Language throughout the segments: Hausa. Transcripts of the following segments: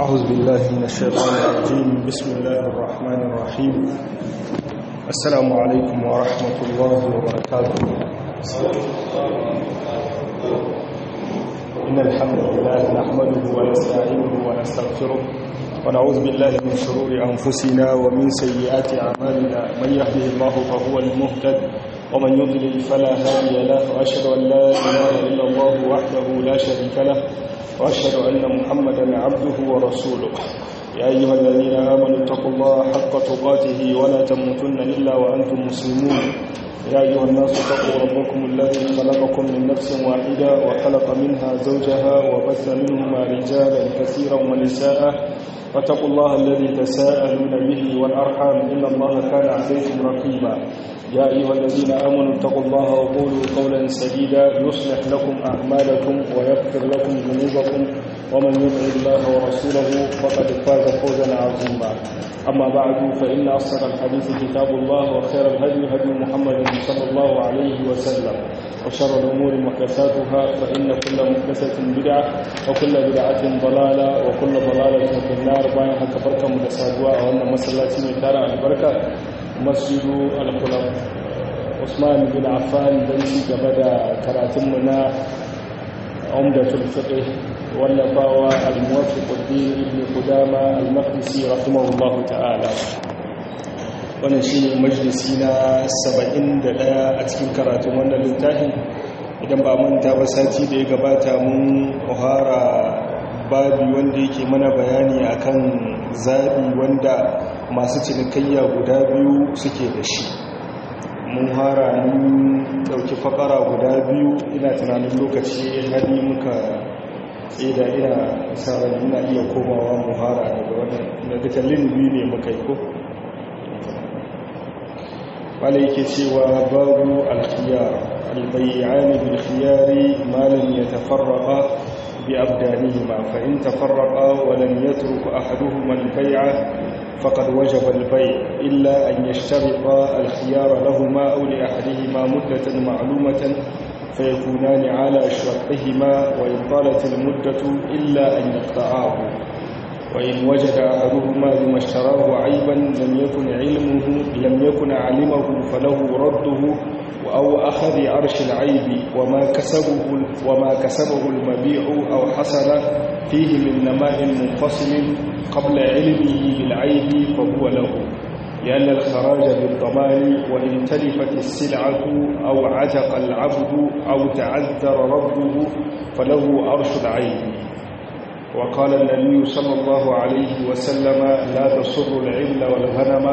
أعوذ بالله من الشيطان الرجيم بسم الله الرحمن الرحيم السلام عليكم ورحمة الله وبركاته إن الحمد لله نحمده ونستعينه ونستغفره ونعوذ بالله من شرور أنفسنا ومن سيئات أعمالنا من يهده الله فهو المهتد ومن يضلل فلا هادي له وأشهد أن لا إله إلا الله وحده لا شريك له وأشهد أن محمدا عبده ورسوله يا أيها الذين آمنوا اتقوا الله حق تقاته ولا تموتن إلا وأنتم مسلمون يا أيها الناس اتقوا ربكم الذي خلقكم من نفس واحدة وخلق منها زوجها وبث منهما رجالا كثيرا ونساء واتقوا الله الذي تساءلون به والأرحام إن الله كان عليكم رقيبا يا أيها الذين آمنوا اتقوا الله وقولوا قولا سديدا يصلح لكم أعمالكم ويغفر لكم ذنوبكم ومن يطع الله ورسوله فقد فاز فوزا عظيما أما بعد فإن أصدق الحديث كتاب الله وخير الهدي هدي محمد صلى الله عليه وسلم وشر الأمور محدثاتها فإن كل محدثة بدعة وكل بدعة ضلالة وكل ضلالة في النار باين haka barka mu da saduwa a wannan masallaci mai tara albarka masjidu al-khulaf Usman bin Affan dan ci gaba da karatunmu na Umdatul Fiqh wallafawa al-Muwaffiq ad-Din Ibn Qudama al-Maqdisi rahimahullahu ta'ala wannan shine majalisi na 71 a cikin karatun wannan littafin idan ba manta ba sati da ya gabata mun ohara babi wanda yake mana bayani akan zabi wanda masu cinikayya guda biyu suke da shi mun hara mun dauki fakara guda biyu ina tunanin lokaci hadi muka tsida ina sauran ina iya komawa mu hara daga wannan da duka biyu ne muka yi ko wala yake cewa babu alkhiyar albayyani bil khiyari ma lam yatafarraqa bi abdanihima fa in tafarraqa wa lam yatruk ahaduhuma al-bay'a faqad wajaba al-bay' illa an yashtarita al-khiyara lahumā aw li ahadihima muddatan ma'lumatan فيكونان على شرطهما وإن طالت المدة إلا أن يقطعاه وإن وجد أحدهما لما اشتراه عيبا لم يكن علمه لم يكن علمه فله رده أو أخذ عرش العيب وما كسبه وما كسبه المبيع أو حصل فيه من نماء منفصل قبل علمه بالعيب فهو له لأن الخراج بالضمان وإن تلفت السلعة أو عتق العبد أو تعذر رده فله عرش العيب وقال النبي صلى الله عليه وسلم لا تصر العبل والغنم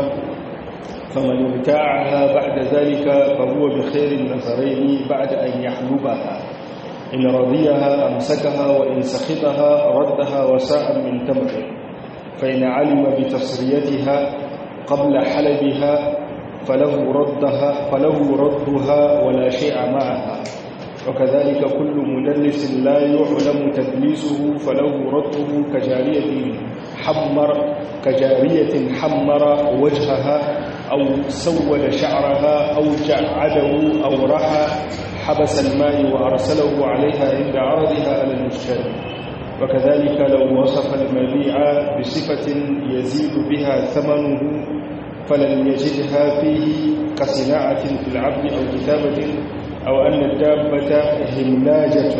فمن ابتاعها بعد ذلك فهو بخير النظرين بعد أن يحلبها إن رضيها أمسكها وإن سخطها ردها وساء من تمر فإن علم بتصريتها قبل حلبها فله ردها فله ردها ولا شيء معها وكذلك كل مدلس لا يعلم تدليسه فله رده كجارية حمر كجارية حمر وجهها أو سود شعرها أو جعده أو رحى حبس الماء وأرسله عليها عند عرضها على المشتري وكذلك لو وصف المبيع بصفة يزيد بها ثمنه فلن يجدها فيه كصناعة في العبد أو كتابة أو أن الدابة هملاجة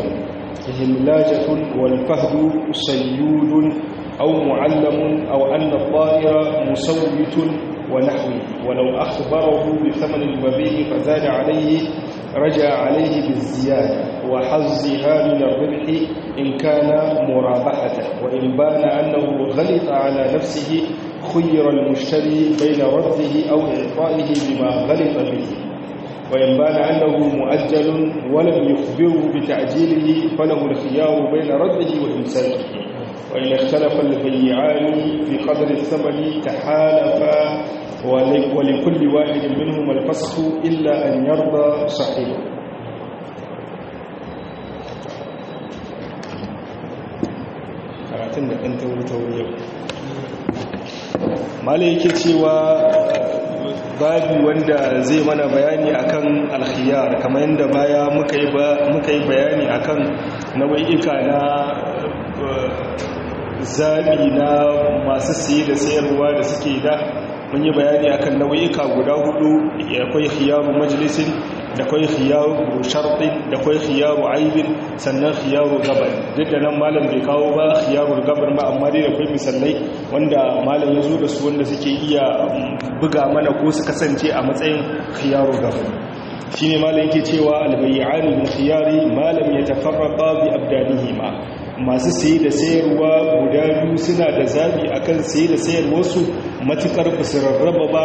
هملاجة والفهد صيود أو معلم أو أن الطائر مسوت ونحوه ولو أخبره بثمن المبيع فزاد عليه رجع عليه بالزيادة وحظها من الربح إن كان مرابحة وإن بان أنه غلط على نفسه خير المشتري بين رده أو إعطائه بما غلط به وإن بان أنه مؤجل ولم يخبره بتعجيله فله الخيار بين رده وإمساكه وإن اختلف البيعان في قدر الثمن تحالفا ولكل واحد منهما الفسخ إلا أن يرضى صاحبه karatun da ɗan tauri-tauri yau malai yake cewa babi wanda zai mana bayani akan alkhiyar kamar yadda baya muka yi bayani akan nau'ika na zaɓi na masu siye da sayarwa da suke da mun yi bayani akan nau'ika guda hudu akwai khiyaru majalisin da kwai khiyaru sharɗin da kwai khiyaru aibin sannan khiyaru gabar duk da nan malam bai kawo ba khiyaru gabar ba amma dai da kwai misalai wanda malam ya zo da su wanda suke iya buga mana ko su kasance a matsayin khiyaru gabar shine malam yake cewa albayyani min khiyari malam yatafarraqa bi abdanihima masu saye da sayarwa guda biyu suna da zabi akan saye da sayarwarsu matukar ba su rarraba ba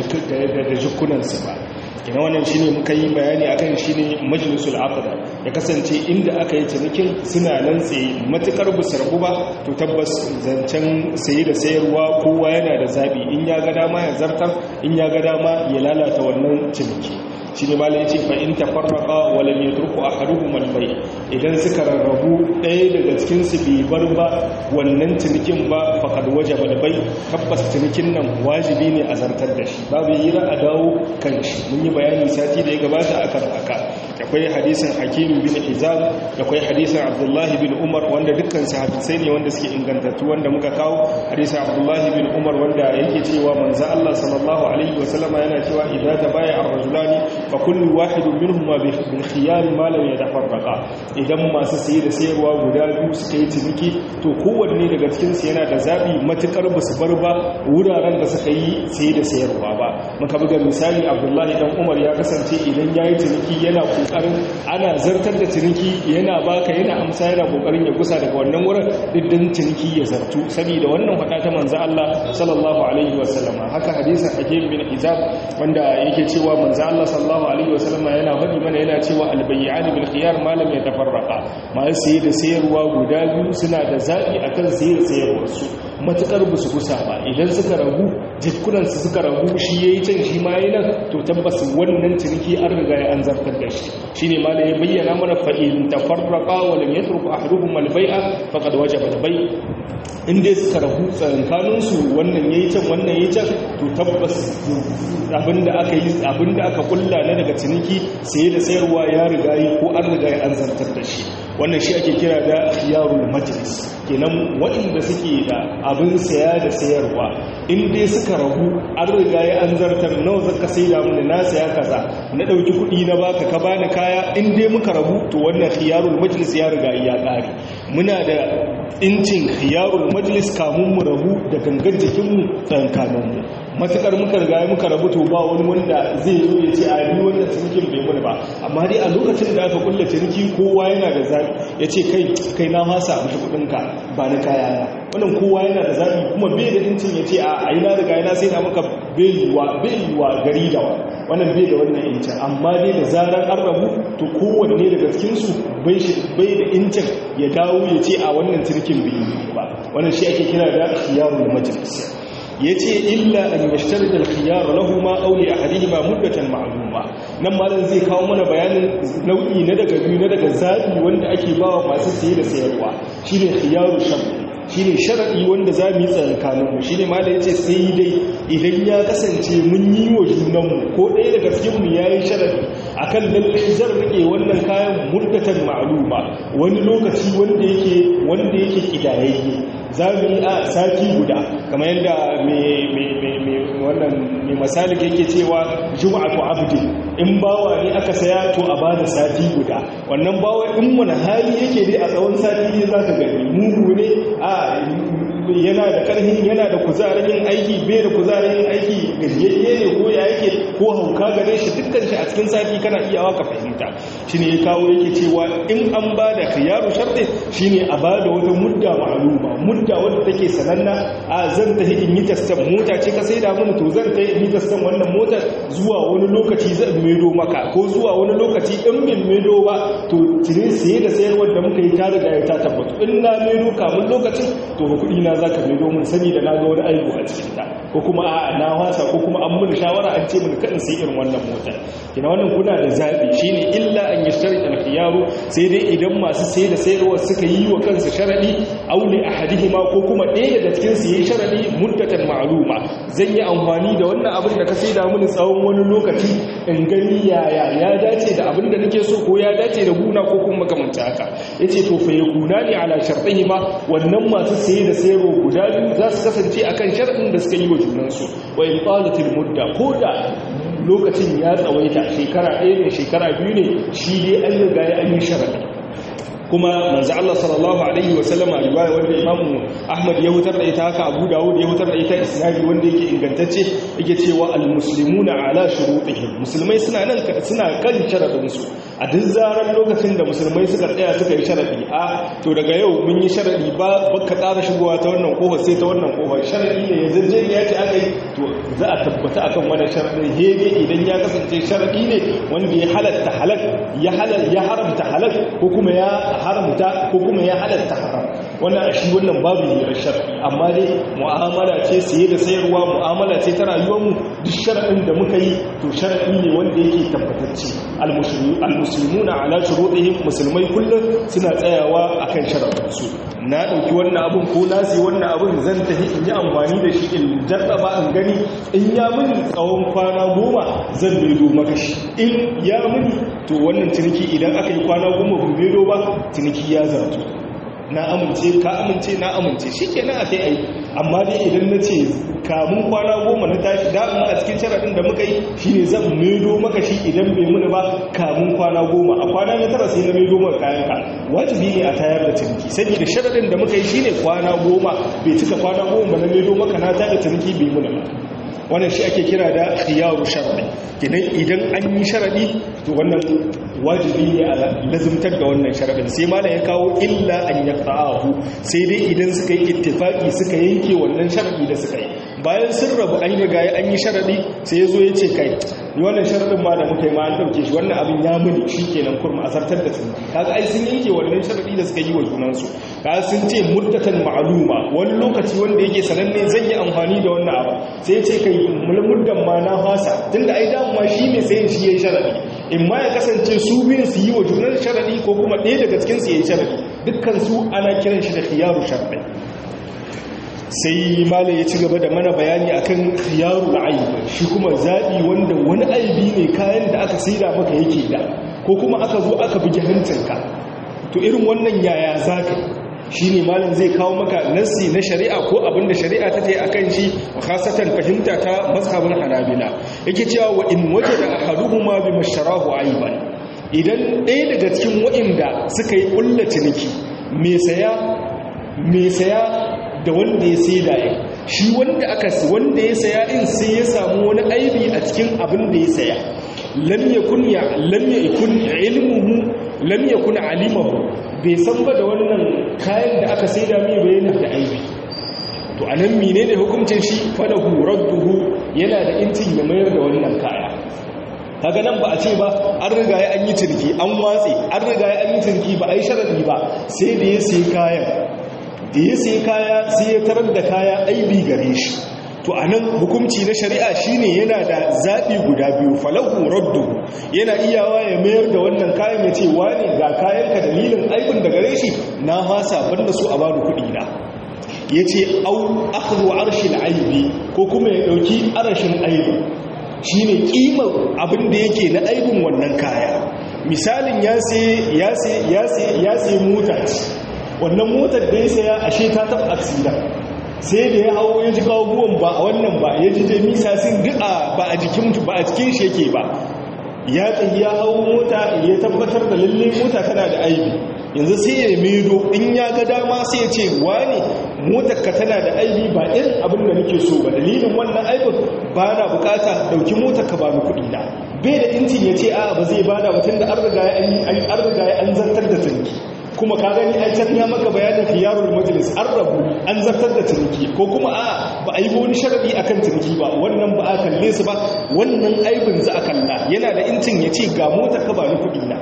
da jikunansu ba ina wannan shine muka yi bayani akan shine majlisul aqda ya kasance inda aka yi cinikin suna nan tsaye matukar bu sarbu ba to tabbas zancen saye da sayarwa kowa yana da zabi in ya ga dama ya zartar in ya ga dama ya lalata wannan ciniki shine malai yace fa in tafarraqa wa lam yatruku ahaduhum al-bay idan suka rarrabu ɗaya daga cikin su bai bar ba wannan cinikin ba faqad wajaba al-bay tabbas cinikin nan wajibi ne a zartar da shi babu yira a dawo kan shi mun yi bayani sati da ya gabata akan haka akwai hadisin hakim bin hizam akwai hadisin abdullahi bin umar wanda dukkan sahabbai ne wanda suke ingantattu wanda muka kawo hadisin abdullahi bin umar wanda yake cewa manzo Allah sallallahu alaihi wasallama yana cewa idza tabaya ar-rajulani fa kullu wahidun minhuma bil khiyar ma lam yatafarraqa idan masu saye da sayarwa guda biyu suka yi ciniki to kowanne daga cikin su yana da zabi matukar basu bar ba wuraren da suka yi saye da sayarwa ba muka buga misali abdullahi dan umar ya kasance idan yayi ciniki yana kokarin ana zartar da ciniki yana baka yana amsa yana kokarin ya gusa daga wannan wurin diddan ciniki ya zartu saboda wannan fada ta manzo Allah sallallahu alaihi wasallama haka hadisin hakim bin hizab wanda yake cewa manzo Allah sallallahu alaihi wasallama yana faɗi mana yana cewa albayyan bil khiyar ma lam yatafarraqa ma sai da sayarwa guda biyu suna da zabi akan sayar da sayarwar su matukar ba su gusa ba idan suka ragu jikunan su suka ragu shi yayi can shi ma yayin to tabbas wannan ciniki an riga ya an zartar da shi shine ma da ya bayyana mana fa in tafarraqa wa lam yatruk ahaduhum al bai'a faqad wajaba al bai' in dai suka rahu tsakankanin su wannan yayi can wannan yayi can to tabbas abinda aka yi abinda aka kulla na daga ciniki saye da sayarwa ya riga yi ko an riga ya an zartar da shi wannan shi ake kira da khiyarul majlis kenan waɗanda suke da abin saya da sayarwa in dai suka rahu an riga ya an zartar nawa zaka sai da mun na saya kaza na dauki kuɗi na baka ka bani kaya in dai muka rabu to wannan khiyarul majlis ya riga ya ƙare muna da incin khiyarul majlis kamun mu rabu da gangan jikin mu tsankanin mu matukar muka riga muka rabu to ba wani wanda zai zo ya ce a ni wannan cinikin bai mun ba amma dai a lokacin da aka kulla ciniki kowa yana da zabi ya ce kai kai na fasa mushi kuɗin ka ba na kaya na wannan kowa yana da zabi kuma bai da incin ya ce a ai na riga na sai na maka bai yiwa bai yiwa gari da wa wannan bai da wannan incin amma dai da zarar an rabu to kowanne daga cikin su bai shi bai da incin ya dawo ya ce a wannan cinikin bai yi ba wannan shi ake kira da khiyarul majlis yace illa an yashtarida al-khiyar lahumma aw li ahadihima muddatan ma'luma nan malam zai kawo mana bayanin nau'i na daga biyu na daga zabi wanda ake bawa masu saye da sayarwa shine khiyaru shart shine sharadi wanda za mu yi tsakanin mu shine malam yace sai dai idan ya kasance mun yi wa junan mu ko ɗaya daga cikin mu yayi sharadi akan lalle zan rike wannan kayan muddatan ma'luma wani lokaci wanda yake wanda yake kidayayye za mu yi a sati guda kamar yadda mai misali yake cewa juma'atu abdi in bawa ne aka saya to a bada sati guda wannan bawa in wani hali yake dai a tsawon sati ne za ka gani mugu ne a yana da karhin yana da kuzarin yin aiki bai da kuzarin yin aiki gajiyayye ne ko ya yake ko hauka gare shi dukkan shi a cikin sati kana iyawa ka fahimta shine ya kawo yake cewa in an ba da khiyaru sharti shine a ba da wata mudda ma'luma mudda wadda take sananna a zan tafi in yi tastan mota ce ka sai da mun to zan tafi in yi tastan wannan motar zuwa wani lokaci zan medo maka ko zuwa wani lokaci in bin medo ba to cire saye da sayarwar da muka yi ta riga ya ta tabbatu in na medo kamun lokacin to kuɗi na za ka mai domin sani da na ga wani aibu a cikinta ko kuma a na wasa ko kuma an mun shawara an ce mun kan sai irin wannan motar kina wannan kuna da zabi shine illa an yashtari al-khiyaru sai dai idan masu sai da sayarwa suka yi wa kansu sharadi aw li ahadihi sharɗihima ko kuma ɗaya daga cikin su yayi sharaɗi muddatan ma'luma zan yi amfani da wannan abin da ka sai da mini tsawon wani lokaci in gani yaya ya dace da abin da nake so ko ya dace da guna ko kuma makamanta haka yace to fa yakuna ni ala sharɗihima wannan masu saye da sayarwa guda biyu za su kasance akan sharɗin da suka yi wa junansu wa in qalatil mudda ko da lokacin ya tsawaita shekara ɗaya ne shekara biyu ne shi dai an riga ya an yi sharaɗi kuma manzo Allah sallallahu alaihi wa sallama riwaya wanda Imam Ahmad ya hutar da ita haka Abu Dawud ya hutar da ita isnadi wanda yake ingantacce yake cewa al-muslimuna ala shurutihim musulmai suna nan suna kan sharadin su a duk zaran lokacin da musulmai suka tsaya suka yi sharadi a to daga yau mun yi sharadi ba baka ƙara shigowa ta wannan kofa sai ta wannan kofa sharadi ne yanzu je ya ce aka yi to za a tabbata akan wannan sharadin hege idan ya kasance sharadi ne wanda ya halatta halal ya halal ya haramta halal ko kuma ya haramta ko kuma ya halatta haram wannan a shi wannan babu ne sharadi amma dai mu'amala ce saye da sayarwa mu'amala ce ta rayuwarmu duk sharadin da muka yi to sharadi ne wanda yake tabbatacce al-muslimuna ala shurutihim musulmai kullum suna tsayawa akan sharadinsu na dauki wannan abun ko na sai wannan abun zan tafi in yi amfani da shi in jarraba in gani in ya mini tsawon kwana goma zan bedo maka shi in ya mini to wannan ciniki idan aka yi kwana goma bu bedo ba ciniki ya zarto na amince ka amince na amince shi ke nan a kai aiki amma dai idan na ce kamun kwana goma na tashi damun a cikin sharaɗin da muka yi shi ne zan maido maka shi idan bai muni ba kamun kwana goma a kwana na tara sai na maido maka kayan ka wajibi ne a tayar da ciniki saboda sharaɗin da muka yi shi ne kwana goma bai cika kwana goma ba na maido maka na tayar da ciniki bai muni ba wannan shi ake kira da khiyaru sharadi idan idan an yi sharadi to wannan wajibi ne a lazimtar da wannan sharadin sai malam ya kawo illa an yaqta'ahu sai dai idan suka yi ittifaki suka yanke wannan sharadi da suka yi bayan sun rabu an riga an yi sharadi sai ya zo ya ce kai ni wannan sharadin ma da muka yi ma an dauke shi wannan abin ya muni shikenan kurma asartar da tunani kaga ai sun yanke wannan sharadi da suka yi wa junansu kaga sun ce muddatan ma'luma wani lokaci wanda yake sananne zan yi amfani da wannan abu sai ya ce kai mulmuddan ma na fasa tunda ai da ma shi ne sai shi yayi sharadi in ma ya kasance su biyun su yi wa junan sharadi ko kuma ɗaya daga cikin su yayi sharadi dukkan su ana kiran shi da khiyaru sharadi sai malam ya ci gaba da mana bayani akan khiyaru aib shi kuma zabi wanda wani aibi ne kayan da aka saida maka yake da ko kuma aka zo aka bugi hancinka to irin wannan yaya zaka shi ne malam zai kawo maka nassi na shari'a ko abinda shari'a ta ta yi a kan shi khasatan fahimta ta mazhabin hanabila yake cewa wa in waje da ahaduhuma bi masharahu aiban idan ɗaya daga cikin waɗanda suka yi ƙulla ciniki mai saya mai saya da wanda ya sai da ya shi wanda aka wanda ya saya in sai ya samu wani aibi a cikin abin da ya saya lam yakun ya lam yakun ilmuhu lam yakun alimahu bai san ba da wannan kayan da aka sai da mai bayanin da aibi to a nan mine ne hukuncin shi falahu radduhu yana da intin ya mayar da wannan kaya kaga nan ba a ce ba an riga ya an yi ciniki an watse an riga ya an yi ciniki ba a yi sharadi ba sai da ya sai kayan da ya sai kaya sai ya tarar da kaya aibi gare shi to a nan hukumci na shari'a shine yana da zaɓi guda biyu falahu raddu yana iyawa ya mayar da wannan kayan ya ce wane ga kayanka dalilin aibin da gare shi na hasa banda su a bani kuɗi na ya ce au akhdhu arshil aibi ko kuma ya ɗauki arashin aibin shine kimar abin da yake na aibin wannan kaya misalin ya sai ya sai mota wannan motar da ya saya ashe ta taɓa aksida sai da ya hawo ya ji kawuwan ba a wannan ba ya ji jamisa sun du'a ba a jikin ba a cikin shi yake ba ya tsayi ya hawo mota ya tabbatar da lalle mota tana da aibi yanzu sai ya medo in ya ga dama sai ya ce wane motar ka tana da aibi ba irin abin da nake so ba dalilin wannan aibin ba na bukata dauki motar ka ba ni kuɗi na bai da intin ya ce a ba zai bada mutum da an riga ya an zartar da tunki kuma ka gani an tafiya maka bayanin khiyarul majlis an rabu an zartar da ciniki ko kuma a ba a yi wani sharadi akan ciniki ba wannan ba a kalle su ba wannan aibin za a kalla yana da incin ya ce ga motar ka ba ni kuɗi na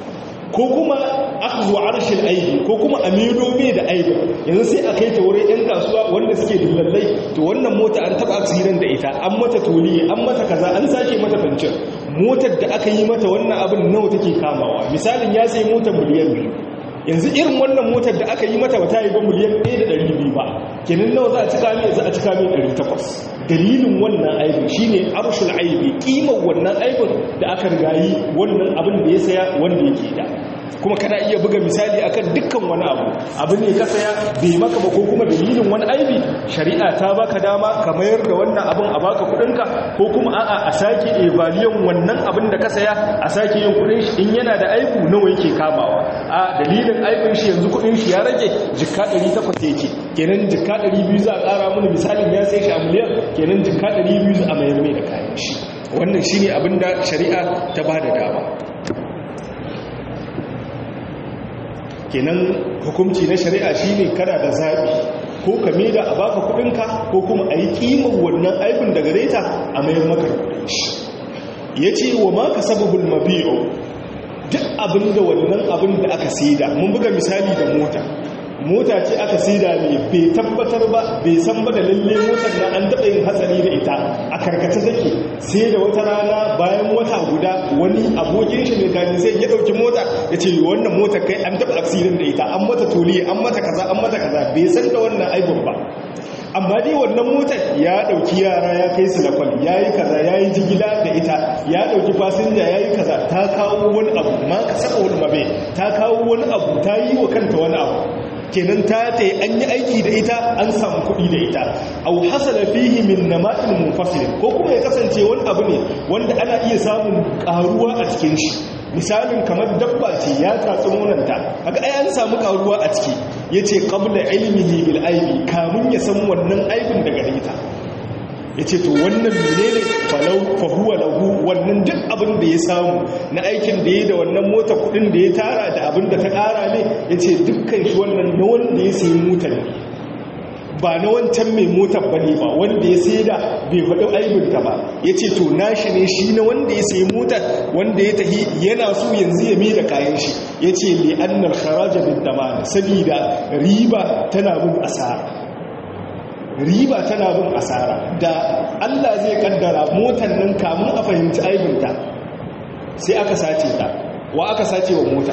ko kuma akhdhu arshil aibi ko kuma amido me da aibi yanzu sai a kai ta wurin yan kasuwa wanda suke dillallai to wannan mota an taba aksidan da ita an mata toliye an mata kaza an sake mata fancin motar da aka yi mata wannan abin nawa take kamawa misalin ya sai motar miliyan biyu yanzu irin wannan motar da aka yi mata wata yi ba miliyan 1.200 ba kenan nawa za a cika mai za a cika mai 800 dalilin wannan aibin shine arshul aibi kimar wannan aibin da aka rigayi wannan abin da ya saya wanda yake da kuma kana iya buga misali akan dukkan wani abu abin ne ka saya bai maka ba ko kuma dalilin wani aibi shari'a ta baka dama ka mayar da wannan abin a baka kudinka ko kuma a'a a sake evaliyon wannan abin da ka saya a sake yin kudin shi in yana da aibu nawa yake kamawa a dalilin aibin shi yanzu kudin shi ya rage jikka 800 yake kenan jikka 200 za a kara mana misalin ya sai shi a miliyan kenan jikka 200 a mayar mai da kayan shi wannan shine abin da shari'a ta bada dama kenan hukunci na shari'a shine kana da zabi ko ka da a baka kudinka ko kuma a yi kimar wannan aibin daga reta a mayar maka kudin shi ya ce wa ma ka sababul mabi'u duk abin da wannan abin da aka saida mun buga misali da mota mota ce aka saida ne bai tabbatar ba bai san ba da lalle motar na an daɗa yin hatsari da ita a karkace take sai da wata rana bayan wata guda wani abokin shi mai gani sai ya ɗauki mota ya ce wannan motar kai an taɓa aksirin da ita an mata toli an mata kaza an mata kaza bai san da wannan aibun ba amma dai wannan motar ya ɗauki yara ya kai su lakwal ya yi kaza ya yi jigila da ita ya ɗauki fasinja ya yi kaza ta kawo wani abu ma ka saka wani mabe ta kawo wani abu ta yi wa kanta wani abu kenan ta ta an yi aiki da ita an samu kuɗi da ita au hasala fihi min namatin munfasil ko kuma ya kasance wani abu ne wanda ana iya samun karuwa a cikin shi misalin kamar dabba ce ya tatsi nonanta haka ai an samu karuwa a ciki yace qabla ilmihi bil aibi kamun ya san wannan aibin daga ita ya ce to wannan menene falau fahuwa lahu wannan duk abin da ya samu na aikin da ya da wannan mota kudin da ya tara da abin da ta kara ne ya ce dukkan shi wannan na wanda ya sayi motar ne ba na wancan mai motar ba ne ba wanda ya sai da bai faɗi aibinta ba ya ce to nashi ne shi na wanda ya sayi motar wanda ya tahi yana so yanzu ya mai da kayan shi ya ce li'annar kharaja bin damana saboda riba tana bin asara riba tana bin asara da Allah zai kaddara motar nan kamun a fahimci aibinta sai aka sace ta wa aka sace wa mota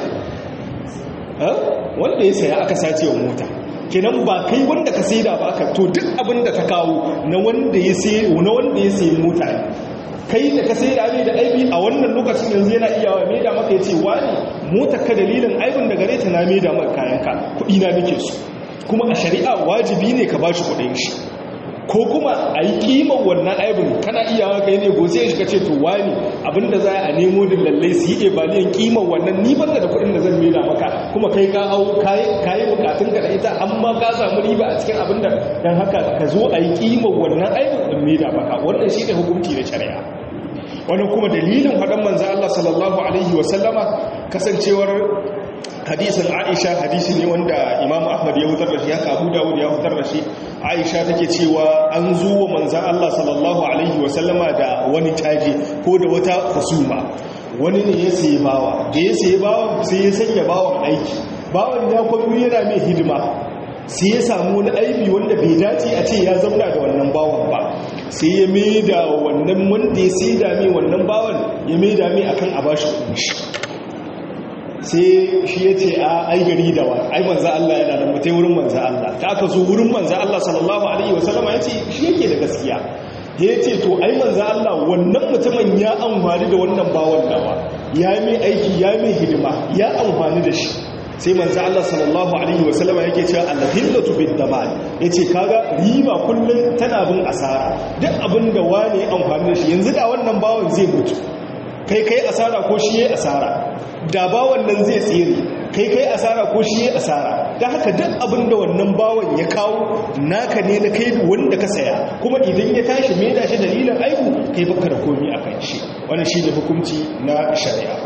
wanda ya saya aka sace wa mota kenan ba kai wanda ka sai da ba aka to duk abin da ta kawo na wanda ya sai na wanda ya sai mota ne kai da ka sai da ne da aibi a wannan lokacin yanzu yana iya wa mai da maka ya ce wani motar ka dalilin aibin da gare ta na mai da maka kayanka kuɗi na nake su kuma a shari'a wajibi ne ka bashi kudin shi ko kuma a yi kimar wannan aibin kana iyawa kai ne gose shi ka ce to wani abinda za a nemo da lallai su yi ebaliyan kimar wannan ni banda da kudin da zan mela maka kuma kai ka hau kayi bukatun ka da ita amma ka samu riba a cikin abinda don haka ka zo a yi kimar wannan aibin din mela maka wannan shi ne hukunci na shari'a wannan kuma dalilin faɗan manzo Allah sallallahu alaihi wasallama kasancewar hadisin aisha hadisi ne wanda imam ahmad ya hutar da shi haka abu dawud ya hutar da shi aisha take cewa an zo wa manzan allah sallallahu alaihi wasallama da wani caji ko da wata husuma wani ne ya sayi bawa da ya sayi bawa sai ya sanya bawan aiki bawan ya kwallo yana mai hidima sai ya samu wani aibi wanda bai dace a ce ya zauna da wannan bawan ba sai ya mai da wannan wanda ya sai da mai wannan bawan ya mai da mai akan a bashi shi sai shi ya ce a ai gari da wa ai manza Allah yana da mutai wurin manza Allah ta aka zo wurin manza Allah sallallahu alaihi wasallama ya ce shi yake da gaskiya ya ce to ai manza Allah wannan mutumin ya amfani da wannan bawan dawa ya mai aiki ya mai hidima ya amfani da shi sai manza Allah sallallahu alaihi wasallama yake cewa al-hillatu bid-damal yace kaga riba kullun tana bin asara duk abin da wani amfani da shi yanzu da wannan bawan zai mutu kai kai asara ko shi yayi asara da bawan nan zai tsere kai kai asara ko shi yayi asara dan haka duk abin da wannan bawan ya kawo naka ne na kai wanda ka saya kuma idan ya tashi me da shi dalilin aibu kai baka da komai akan shi wannan shine hukunci na shari'a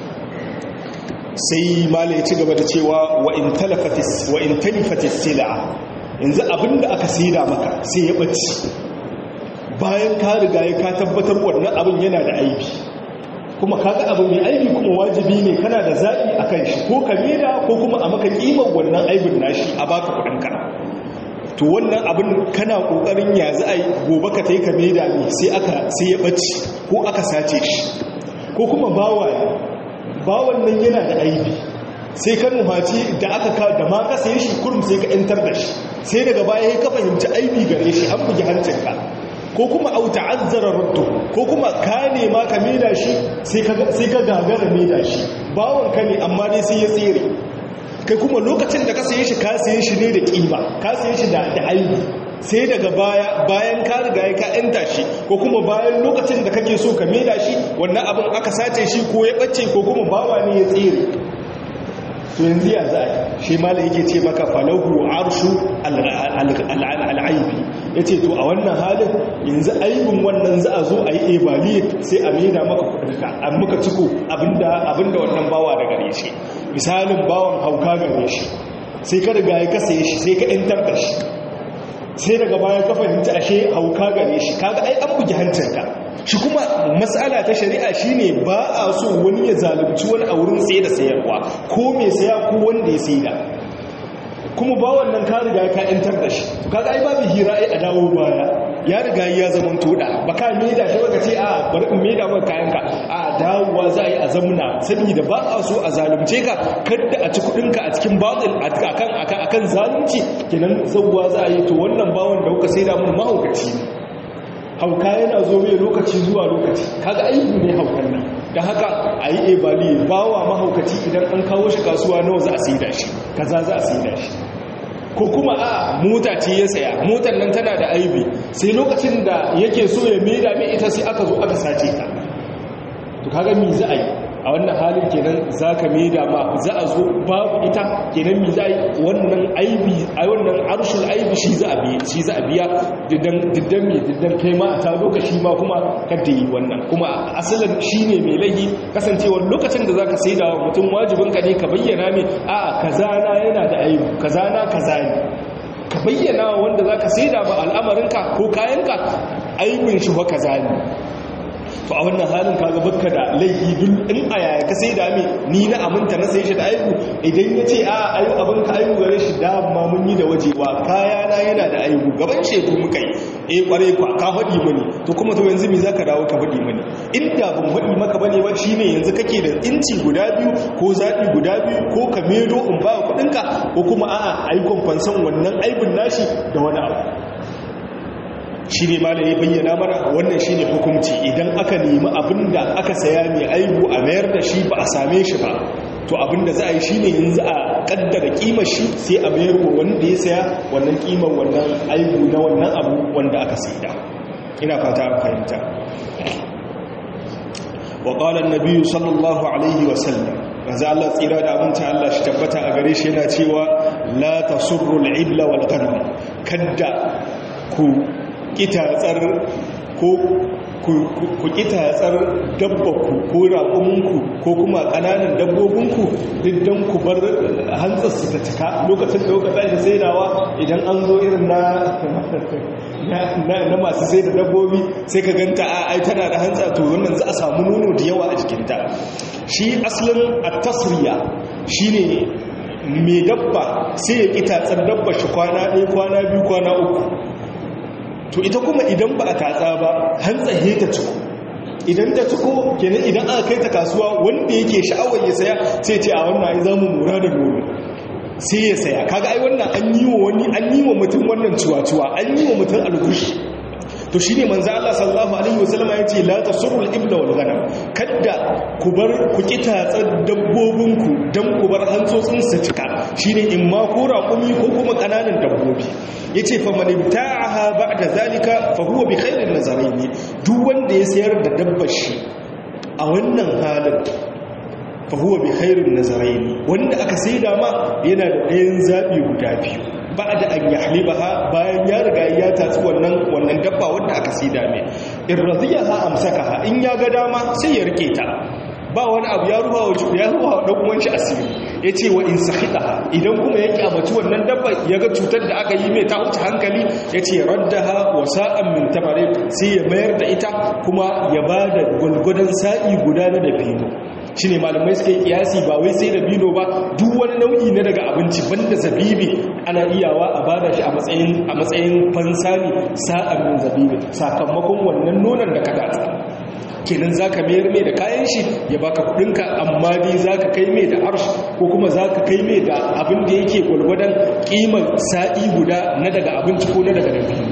sai malai ci gaba da cewa wa in talafatis wa in talifatis sila yanzu abinda aka saida maka sai ya bace bayan ka riga ya ka tabbatar wannan abin yana da aibi kuma kaga abu mai aibi kuma wajibi ne kana da zaɓi a kan shi ko ka mera ko kuma a maka ƙimar wannan aibin nashi a baka kuɗinka to wannan abin kana ƙoƙarin ya za a gobe ka ta yi ka mera ne sai aka sai ya ɓace ko aka sace shi ko kuma bawa bawan nan yana da aibi sai ka nuhaci da aka ka da ma ka saye shi kurum sai ka yantar da shi sai daga baya ka fahimci aibi gare shi an bugi hancinka ko kuma au ta'azzara raddu ko kuma ka nema ka maida shi sai ka sai ka gagara maida shi bawon ka ne amma dai sai ya tsere kai kuma lokacin da ka saye shi ka saye shi ne da kima ka saye shi da da aibi sai daga baya bayan ka riga ka yanta shi ko kuma bayan lokacin da kake so ka maida shi wannan abin aka sace shi ko ya bace ko kuma bawa ne ya tsere to yanzu ya za a shi mala yake ce maka falahu arshu al'aibi ya ce to a wannan halin yanzu aibin wannan za a zo a yi ebali sai a maida maka kudurka an muka ciko abinda wannan bawa da gare shi misalin bawan hauka gare shi sai ka riga ya kasa shi sai ka yantar da shi sai daga baya ka fahimci ashe hauka gare shi kaga ai an bugi hancinka shi kuma matsala ta shari'a shine ba a so wani ya zalunci wani a wurin saye da sayarwa ko mai saya ko wanda ya saida kuma ba wannan ka riga ka yantar da shi kaga ai babu hira ai a dawo baya ya riga ya zaman toda baka maida shi baka ce a bari in maida maka kayanka a dawowa za a yi a zamuna saboda ba a so a zalunce ka kada a ci kudinka a cikin batil akan akan akan zalunci kenan zawwa za a yi to wannan bawon da kuka saida mun mahaukaci hauka yana zo mai lokaci zuwa lokaci kaga aibu ne haukan nan da haka a yi ebali bawa mahaukaci idan an kawo shi kasuwa nawa za a saida shi kaza za a saida shi ko kuma a mota ce ya saya motar nan tana da aibi sai lokacin da yake so ya maida mai ita sai aka zo aka sace ta to kaga mi za a yi a wannan halin kenan za ka maida ma za a zo babu ita kenan mi za a yi wannan aibi a wannan arshin aibi shi za a biya shi za a biya diddan diddan mi diddan kai ma a ta lokaci ma kuma kada yi wannan kuma asalin shine mai laifi kasancewar lokacin da zaka saida wa mutum wajibin ka ne ka bayyana mai a kaza na yana da aibi kaza na kaza ne ka bayyana wanda zaka saida ba al'amarinka ko kayanka aibin shi wa kaza ne to a wannan halin kaga bakka da laifi duk in a yaya ka sai da me ni na aminta na sai shi da aibu idan ya ce a ayu abin ka aibu gare shi da ma mun yi da wajewa kaya na yana da aibu gaban shedu muka yi eh kware kwa ka faɗi mani to kuma to yanzu me zaka dawo ka faɗi mani inda ban faɗi maka bane ba shine yanzu kake da inci guda biyu ko zaɓi guda biyu ko ka medo in ba kuɗinka ko kuma a'a ayi kwamfansan wannan aibun nashi da wani abu shi ne malai ya bayyana mana wannan shi ne hukunci idan aka nemi abinda aka saya mai aibu a mayar da shi ba a same shi ba to abinda za a yi shi ne yanzu a kaddara kimar shi sai a mayar wa wanda ya saya wannan kimar wannan aibu na wannan abu wanda aka saida ina fata an fahimta wa qala an-nabi sallallahu alaihi wa sallam manzo Allah tsira da abinci Allah shi tabbata a gare shi yana cewa la tasurru al-ibla wal ghanam kadda ku kitatsar ko ku kitatsar dabbaku ko raƙuminku ko kuma ƙananan dabbobinku duk don ku bar hantsarsu ta cika lokacin da kuka tashi saidawa idan an zo irin na masu sai da dabbobi sai ka ganta a ai tana da hantsa to wannan za a samu nono da yawa a jikinta shi asalin a tasriya shi ne mai dabba sai ya kitatsar dabba shi kwana ɗaya kwana biyu kwana uku to ita kuma idan ba a tatsa ba hantsaye ta ciko idan ta ciko kenan idan aka kai ta kasuwa wanda yake sha'awar ya saya sai ce a wannan ai zamu mura da nono sai ya saya kaga ai wannan an yi wa wani an yi wa mutum wannan ciwa-ciwa an yi wa mutum algushi to shine manzo Allah sallallahu alaihi wasallam ya ce la tasurrul ibla wal ghanam kadda ku bar ku kitatsar dabbobinku dan ku bar hantsotsin su cika shine in ma ko raƙumi ko kuma kananan dabbobi yace fa man ibta'aha ba'da zalika fa huwa bi khairin nazarain duk wanda ya sayar da dabbar shi a wannan halin fa huwa bi khairin nazarain wanda aka saida ma yana da ɗayan zabi guda biyu ba da an yahlibaha bayan ya riga ya tatsi wannan wannan dabba wanda aka saida mai in radiyaha amsakaha in ya ga dama sai ya rike ta ba wani abu ya ruwa wa ya ruwa wa dan uwan shi asiri yace wa in sakhita idan kuma ya kyamaci wannan dabba ya ga cutar da aka yi mai ta wuce hankali yace raddaha wa sa'an min tamare sai ya mayar da ita kuma ya bada gulgudan sa'i guda na dabino shine malamai suka yi kiyasi ba wai sai dabino ba duk wani nau'i na daga abinci banda zabibi ana iyawa a bada shi a matsayin a matsayin fansani sa'an min zabibi sakamakon wannan nonon da ka datsa kenan za ka mayar mai da kayan shi ya baka kudinka amma dai za ka kai mai da arsh ko kuma za ka kai mai da abin da yake gwalgwadon kimar sa'i guda na daga abinci ko na daga dabino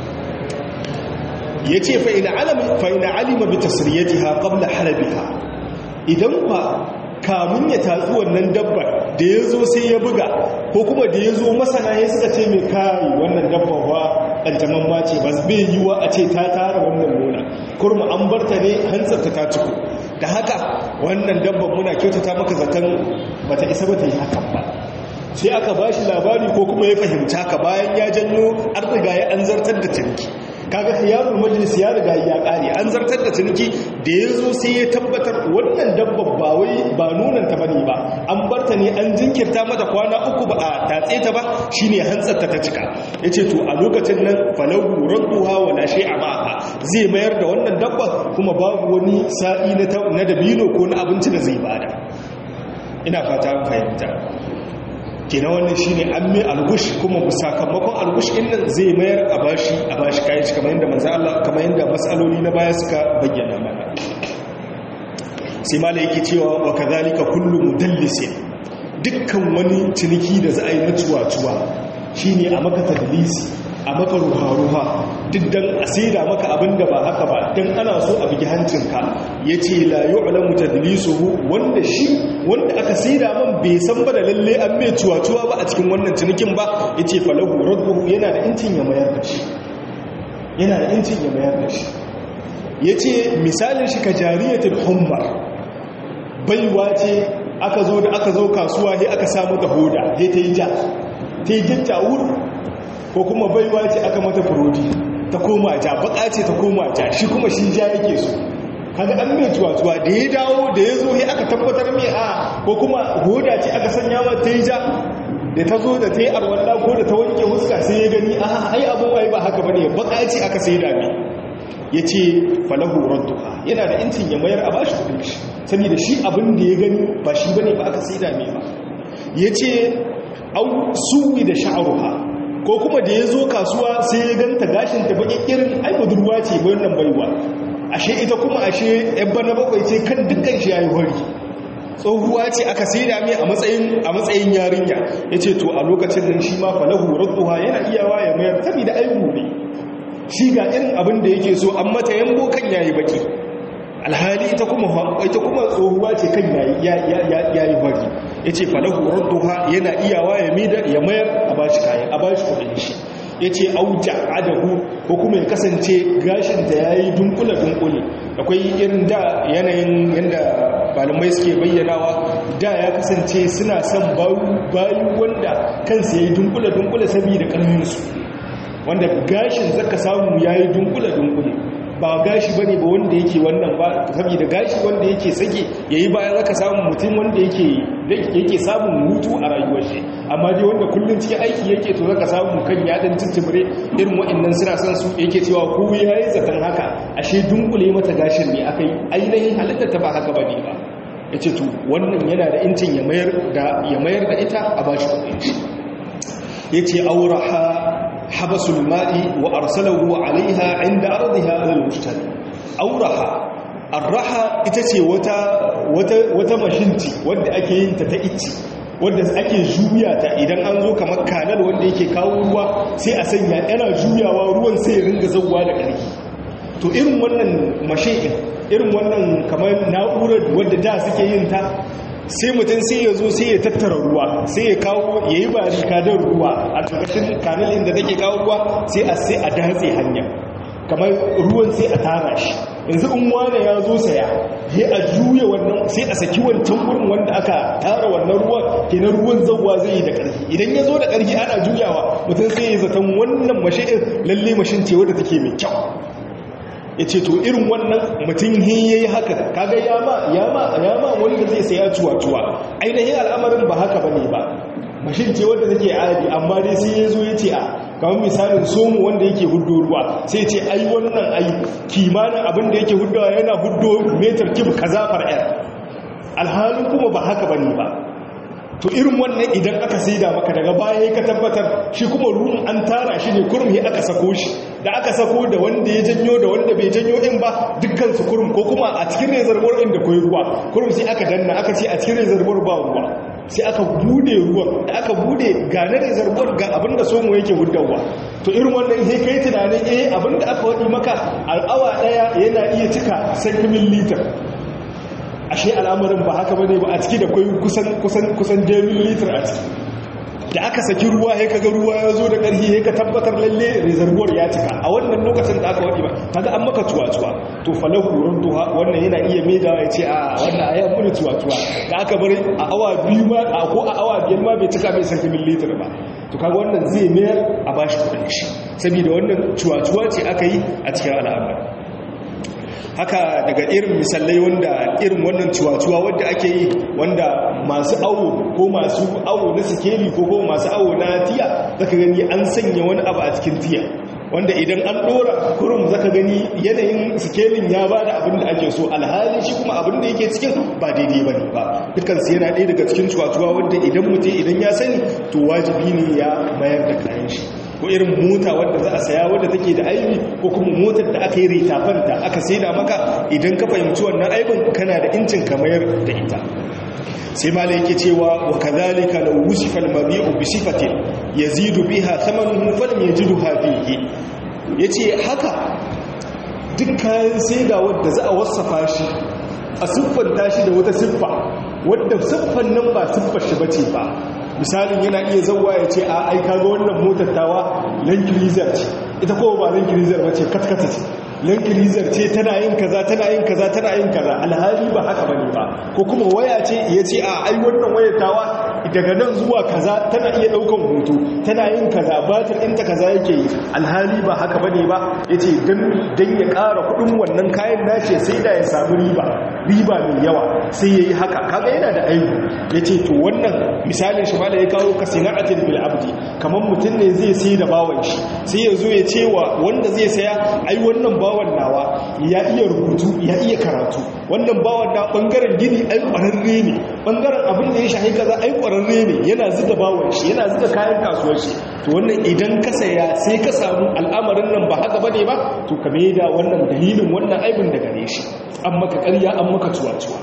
ya ce fa'ina alima bi tasiriyatiha qabla halabiha idan ba kamun ya tatsi wannan dabbar da ya zo sai ya buga ko kuma da ya zo masana ya suka ce mai kayi wannan dabbar ba ƙantaman mace ba bai yi wa a ce ta tara wannan nuna kurma an barta ne hantsarta ta ciko da haka wannan dabbar muna kyautata maka zaton ba ta isa ba ta yi hakan ba sai aka ba shi labari ko kuma ya fahimta ka bayan ya janyo an riga ya an zartar da ciniki kaga khiyarul majlis ya riga ya kare an zartar da ciniki da ya zo sai ya tabbatar wannan dabbar ba wai ba nunan ta bane ba an barta ne an jinkirta mata kwana uku ba a tatse ta ba shine hantsar ta ta cika yace to a lokacin nan falahu radduha wala shay'a ma'aha zai mayar da wannan dabbar kuma babu wani sa'i na dabino ko na abinci da zai bada ina fata an fahimta kenan wannan shine an mai algush kuma sakamakon algush din nan zai mayar a bashi a bashi kayan shi kamar yadda manzo Allah kamar yadda masaloli na baya suka bayyana mana sai mala yake cewa wa kadhalika kullu mudallisin dukkan wani ciniki da za a yi na cuwa-cuwa shine a maka tadlisi a maka ruha-ruha duk dan a saida maka abin da ba haka ba dan ana so a bigi hancinka ya ce la yu'lamu tadlisuhu wanda shi wanda aka saida man bai san ba da lalle an mai cuwa-cuwa ba a cikin wannan cinikin ba ya ce falahu radduhu yana da incin ya mayar da shi yana da incin ya mayar da shi ya ce misalin shi ka jariyatul hummar baiwa ce aka zo da aka zo kasuwa sai aka samu ta hoda sai ta yi ja ta yi jatta wuri ko kuma baiwa ce aka mata furodi ta koma ja baka ce ta koma ja shi kuma shi ja yake so kaga an mai tuwa-tuwa da ya dawo da ya zo ya aka tabbatar mai a ko kuma hoda ce aka sanya wa ta yi ja da ta zo da ta yi arwalla ko da ta wanke huska sai ya gani a ai abin wai ba haka bane baka ce aka sai da mai ya ce falahu radduha yana da incin ya mayar a bashi kudin shi saboda shi abin da ya gani ba shi bane ba aka sai da mai ba ya ce au suwi da sha'aruha ko kuma da ya zo kasuwa sai ya ganta gashin ta baki irin ai budurwa ce wannan baiwa ashe ita kuma ashe yan bana bakwai ce kan dukkan shi yayi hori tsohuwa ce aka saida mai a matsayin a matsayin yarinya yace to a lokacin nan shi ma falahu radduha yana iyawa ya mayar saboda aibu ne shi ga irin abin da yake so an mata yambo kan yayi baki alhali ita kuma ita kuma tsohuwa ce kan yayi yayi hori yace falahu radduha yana iyawa ya mida ya mayar a bashi kayan a bashi kudin shi yace auja adahu ko kuma ya kasance gashin ta yayi dunkula dunkule akwai irin da yanayin yanda malamai suke bayyanawa da ya kasance suna son bayu wanda kansa yayi dunkula dunkule saboda karfin su wanda gashin zaka samu yayi dunkula dunkule ba gashi ba ne ba wanda yake wannan ba saboda gashi wanda yake sake ya yi bayan zaka samun mutum wanda yake samun hutu a rayuwar shi amma dai wanda kullum cikin aiki yake to zaka samu kan yaɗin cincimire irin wa'annan suna son su yake cewa ko ya yi zaton haka ashe dunkule mata gashin ne aka yi ainihin halittar ta ba haka ba ne ba ya ce to wannan yana da incin ya mayar da ita a bashi kuɗin shi ya ce auraha habasul ma'i wa arsalahu alaiha inda ardiha alal mushtari auraha arraha ita ce wata wata wata mashinti wanda ake yin ta ta ici wanda ake juya ta idan an zo kamar kanal wanda yake kawo ruwa sai a sanya yana juyawa ruwan sai ya ringa zawwa da ƙarfi to irin wannan mashin irin wannan kamar na'urar wadda da suke yin ta sai mutum sai ya zo sai ya tattara ruwa sai ya kawo ya yi bari kadar ruwa a ƙarƙashin kanalin da take kawo ruwa sai a sai a datse hanya kamar ruwan sai a tara shi yanzu in wane ya zo saya ya a juya wannan sai a saki wancan wurin wanda aka tara wannan ruwan kenan ruwan zauwa zai yi da ƙarfi idan ya zo da ƙarfi ana juyawa mutum sai ya zaton wannan mashin lalle mashin ce wadda take mai kyau ya ce to irin wannan mutum hin ya yi haka kaga yama yama yama wanda zai saya cuwa-cuwa ainihin al'amarin ba haka ba ne ba mashin ce wanda take adi amma dai sai ya zo ya ce a kamar misalin somu wanda yake huddo ruwa sai ce ai wannan ai kimanin abin da yake huddawa yana huddo metar kib kaza far'ar alhalin kuma ba haka ba ne ba to irin wannan idan aka saida maka daga baya ka tabbatar shi kuma ruwan an tara shi ne kurum he aka sako shi da aka sako da wanda ya janyo da wanda bai janyo in ba dukkan su kurum ko kuma a cikin reservoir din da koyi ruwa kurum sai aka danna aka ce a cikin reservoir ba ruwa sai aka bude ruwan da aka bude ga na reservoir ga abinda somo yake gudawa to irin wannan sai kai tunanin eh abinda aka wadi maka al'awa daya yana iya cika sankimin litar ashe al'amarin ba haka bane ba a ciki da kai kusan kusan kusan litar a ciki da aka saki ruwa sai kaga ruwa ya zo da ƙarfi sai ka tabbatar lalle reservoir ya cika a wannan lokacin da aka wadi ba kaga an maka tuwa-tuwa to falahu rudduha wannan yana iya maida ya ce a wannan ayan mun tuwa-tuwa da aka bari a awa biyu ma a ko a awa biyar ma bai cika bai saki milliliter ba to kaga wannan zai mayar a bashi kudin shi saboda wannan tuwa-tuwa ce aka yi a cikin al'amari haka daga irin misalai wanda irin wannan cuwa-cuwa wadda ake yi wanda masu awo ko masu awo na sikeli ko ko masu awo na tiya zaka gani an sanya wani abu a cikin tiya wanda idan an dora kurum zaka gani yanayin sikelin ya bada abin da ake so alhali shi kuma abin da yake cikin ba daidai ba ne ba dukkan su yana ɗaya daga cikin cuwa-cuwa wanda idan mutum idan ya sani to wajibi ne ya mayar da kayan shi ko irin mota wadda za a saya wadda take da aibi ko kuma motar da aka yi ritafanta aka saida maka idan ka fahimci wannan aibin kana da incin ka mayar da ita sai malai yake cewa wa kadhalika law wusifa al-mabi'u bi sifatin yazidu biha thamanuhu falam yajidha fihi yace haka duk kayan saida wadda za a wasafa shi a siffanta shi da wata siffa wadda siffan nan ba siffar shi bace ba misalin yana iya zauwa ya ce a aika ga wannan motar tawa lankilizar ce ita kowa ba lankilizar ba ce katkata ce lankilizar ce tana yin kaza tana yin kaza tana yin kaza alhali ba haka bane ba ko kuma waya ce ya ce a ai wannan wayar tawa daga nan zuwa kaza tana iya daukan hoto tana yin kaza batir ɗinta kaza yake yi alhali ba haka bane ba ya ce don ya ƙara kuɗin wannan kayan nace sai da ya samu riba riba mai yawa sai ya yi haka kaga yana da aibu ya ce to wannan misalin shi da ya kawo ka sina'atin bil abdi kamar mutum ne zai sai da bawan shi sai ya zo ya ce wa wanda zai saya ai wannan bawan nawa ya iya rubutu ya iya karatu wannan bawan na bangaren gini ai kwararre ne bangaren abin da ya shahi kaza ai kwararre ne yana zuga bawan shi yana zuga kayan kasuwar shi to wannan idan ka saya sai ka samu al'amarin nan ba haka bane ba to ka da wannan dalilin wannan aibin da gare shi an maka ƙarya an maka cuwa-cuwa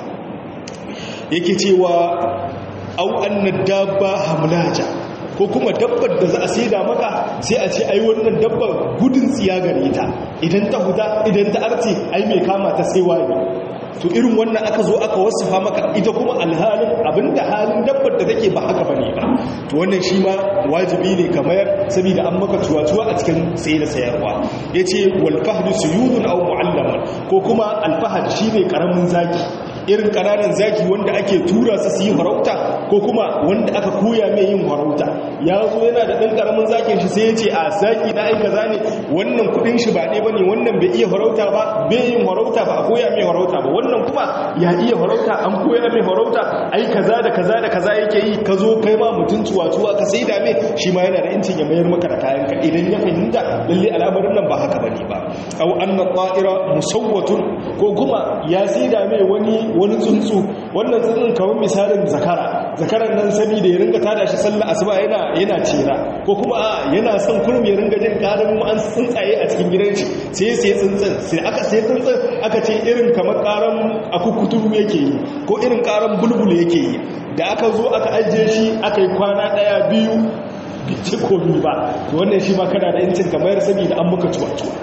yake cewa au annad dabba hamlaja ko kuma dabbar da za a saida maka sai a ce ai wannan dabbar gudun tsiya gare ta idan ta huda idan ta arce ai mai kama ta sai waye to irin wannan aka zo aka wasafa maka ita kuma alhalin abinda halin dabbar da take ba haka bane ba to wannan shi ma wajibi ne kamar saboda an maka cuwa-cuwa a cikin saye da sayarwa yace wal fahdu suyudun aw mu'allaman ko kuma al fahd shine karamin zaki irin ƙananan zaki wanda ake tura su su yi farauta ko kuma wanda aka koya mai yin farauta ya zo yana da ɗan ƙaramin zakin shi sai ya ce a zaki na aika za ne wannan kuɗin shi ba ɗaya ba ne wannan bai iya farauta ba bai yin farauta ba a koya mai farauta ba wannan kuma ya iya farauta an koya mai farauta ai kaza da kaza da kaza yake yi ka zo kai ma mutum cuwa-cuwa ka sai da mai shi ma yana da incin ya mayar maka da kayan ka idan ya fahimta lalle al'amarin nan ba haka bane ba au anna ta'ira musawwatun ko kuma ya sai da mai wani wani tsuntsu wannan tsuntsun kamar misalin zakara zakaran nan sani da ya ringa tada shi sallah asuba yana yana cera ko kuma a yana son kurum ya ringa jin karin an tsuntsaye a cikin gidan shi sai ya sai tsuntsun sai aka sai tsuntsun aka ce irin kamar karan akukuturu yake yi ko irin karan bulbul yake yi da aka zo aka ajiye shi aka yi kwana daya biyu bice komi ba wannan shi ma kana da yancin kamar saboda an muka cuwa-cuwa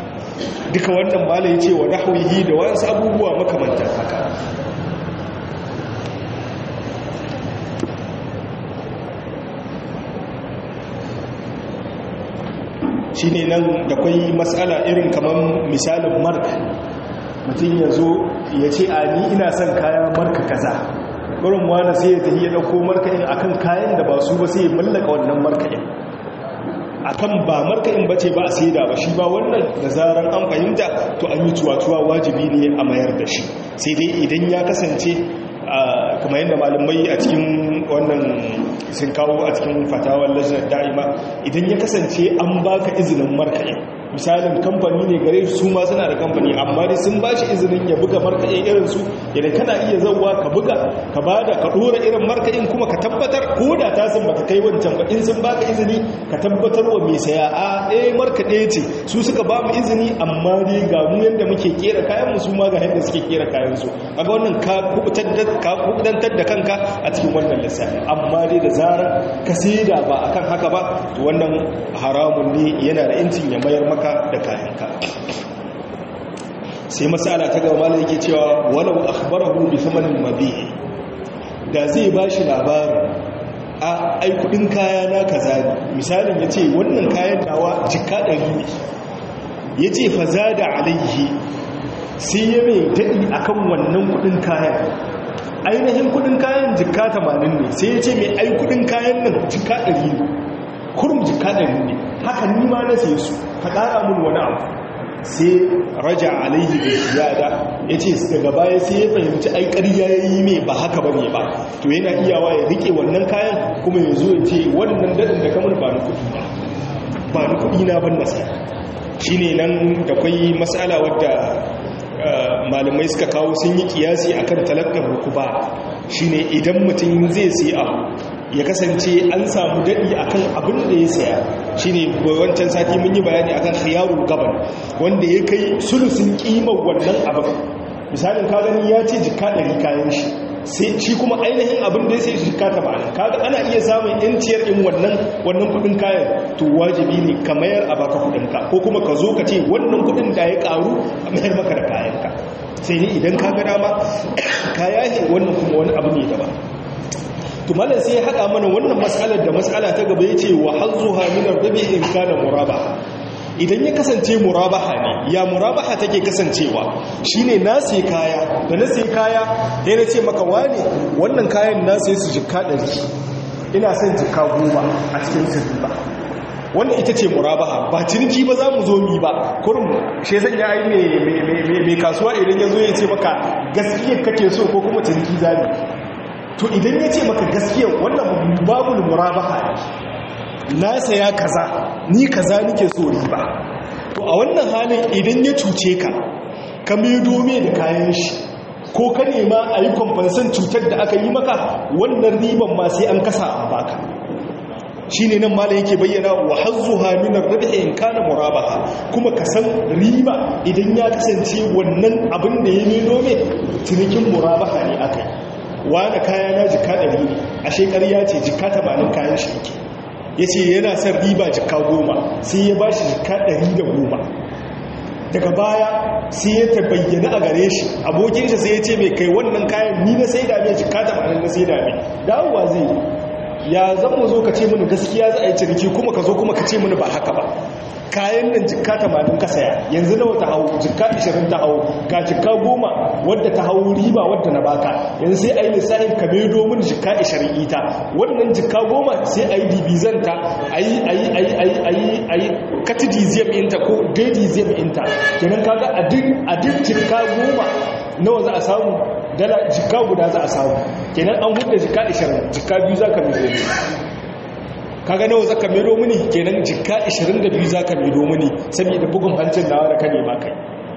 duka wannan malai ce wa nahwihi da wasu abubuwa makamantan haka shi ne nan da kwai matsala irin kamar misalin marka mutum ya zo ya ce a ni ina son kayan marka kaza gurin wani sai ya tafi ya ɗauko marka'in akan kayan da ba su ba sai ya mallaka wannan marka'in akan ba marka'in bace ba a saida ba shi ba wannan da zaran an fahimta to an yi tuwa-tuwa wajibi ne a mayar da shi sai dai idan ya kasance kamar yadda malamai a cikin wannan sun kawo a cikin fatawar lajinar da'ima idan ya kasance an baka izinin marka'in misalin kamfani ne gare su ma suna da kamfani amma dai sun ba shi izinin ya buga markaɗin irin su idan kana iya zauwa ka buga ka ba da ka ɗora irin markaɗin kuma ka tabbatar ko da ta sun bata kai wancan ba in sun baka izini ka tabbatar wa mai saya a ɗaya markaɗe ce su suka ba mu izini amma dai ga mu yadda muke kera kayan mu su ma ga yadda suke kera kayan su kaga wannan ka kubutantar da kanka a cikin wannan lissafi amma dai da zarar ka saida ba akan haka ba to wannan haramun ne yana da incin ya mayar maka da kayanka sai masala ta gaba malai yake cewa walau akhbarahu bi thamanin mabi'i da zai bashi labarin a ai kudin kaya na kaza ne misalin yace wannan kayan dawa jikka 100 ne yace fa zada alaihi sai ya mai dadi akan wannan kudin kayan ainihin kudin kayan jikka 80 ne sai yace mai ai kudin kayan nan jikka 100 ne kurum jikka 100 ne haka ni ma na sai su ka ƙara mun wani abu sai raja alaihi da ziyada ya ce daga baya sai ya fahimci ai ƙarya ya yi mai ba haka ba ne ba to yana iyawa ya rike wannan kayan kuma ya zo ya ce wannan daɗin da kamar ba ni kuɗi ba ba ni kuɗi na ban nasa shi ne nan da kwai matsala wadda malamai suka kawo sun yi kiyasi akan talakar rukuba shine idan mutum zai sai abu ya kasance an samu daɗi akan abin da ya saya shine wancan sati mun yi bayani akan khiyarul gaban wanda ya kai sulusun kimar wannan abin misalin ka gani ya ce jika ɗari kayan shi sai shi kuma ainihin abin da ya sai jika ta ba'ana kaga ana iya samun yanciyar in wannan wannan kudin kayan to wajibi ne ka mayar a baka kudin ka ko kuma ka zo ka ce wannan kudin da ya karu a mayar maka da kayan ka sai ne idan ka ga dama kaya ne wannan kuma wani abu ne daban to malam sai ya haɗa mana wannan mas'alar da mas'ala ta gaba yace wa hazzuha min ar-rabi in kana murabaha idan ya kasance murabaha ne ya murabaha take kasancewa shine na sai kaya da na sai kaya sai na ce maka wane wannan kayan na sai su jikka 100 ina son jikka goma a cikin sirriba wannan ita ce murabaha ba ciniki ba za mu zo mi ba kurum shi zan ya ai mai kasuwa idan ya zo ya ce maka gaskiya kake so ko kuma ciniki zami to idan ya ce maka gaskiya wannan babul murabaha na saya kaza ni kaza nike so riba to a wannan halin idan ya cuce ka ka maido me da kayan shi ko ka nema a yi kwamfansan cutar da aka yi maka wannan riban ma sai an kasa a baka shi ne nan mala yake bayyana wa hazzuha min ar-ribhi in kana murabaha kuma ka san riba idan ya kasance wannan abin da ya maido me cinikin murabaha ne akai wani kaya na jika ɗari ne a shekariya ce jika tamanin kayan shi yake ya ce yana son riba jika goma sai ya ba shi jika ɗari da goma daga baya sai ya ta bayyana a gare shi abokin shi sai ya ce mai kai wannan kayan ni na sai dame jika tamanin na sai dame dawowa zai ya zan mu zo ka ce mini gaskiya za a yi ciniki kuma ka zo kuma ka ce mini ba haka ba kayan nan jikka tamanin ka saya yanzu nawa ta hau jikka 20 ta hau ga jikka goma wadda ta hau riba wadda na baka yanzu sai a yi lissafin ka mai domin jikka 20 ita wannan jikka goma sai a yi dibizanta a yi a yi a yi a yi a yi a yi katidiziyam inta ko daidiziyam inta kenan kaga a duk jikka goma nawa za a samu dala jikka guda za a samu kenan an hudu jikka 20 jikka biyu za ka mai domin kaga nawa zaka mero mini kenan jikka 22 zaka mero mini saboda bugun hancin nawa da ka nema kai